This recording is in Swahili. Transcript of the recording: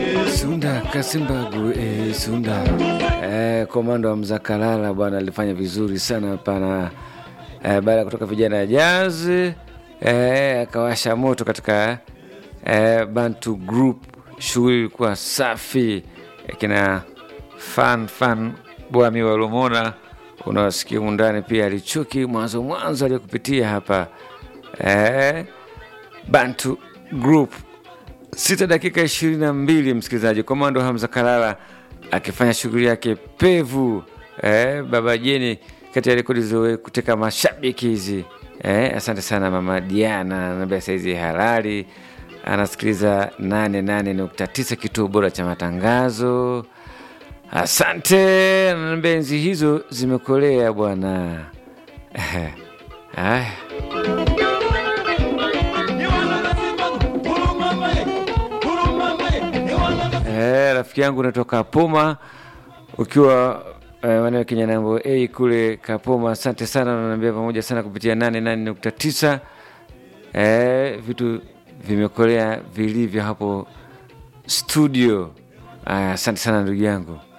Sunda Kasimbagu eh, Sunda eh, komando wa Mzakalala bwana alifanya vizuri sana pana eh, baada ya kutoka vijana ya jazz eh, akawasha moto katika eh, Bantu Group. Shughuli ilikuwa safi eh, kina fan fan bwami walomona unawasikia undani pia alichuki mwanzo mwanzo aliyokupitia hapa eh, Bantu Group sita dakika ishirini na mbili msikilizaji komando hamza kalala akifanya shughuli yake pevu eh, baba jeni kati ya rekodi zilizokuteka mashabiki hizi eh, asante sana mama diana anambia saizi halali anasikiliza 88.9 kituo bora cha matangazo asante ananiambia enzi hizo zimekolea bwana Eh, haya Eh, rafiki yangu unatoka Kapoma ukiwa eh, maeneo ya Kinyanambo A kule Kapoma, asante sana, unaniambia pamoja sana kupitia 88.9. Eh, vitu vimekolea vilivyo hapo studio. Aya, asante sana ndugu yangu.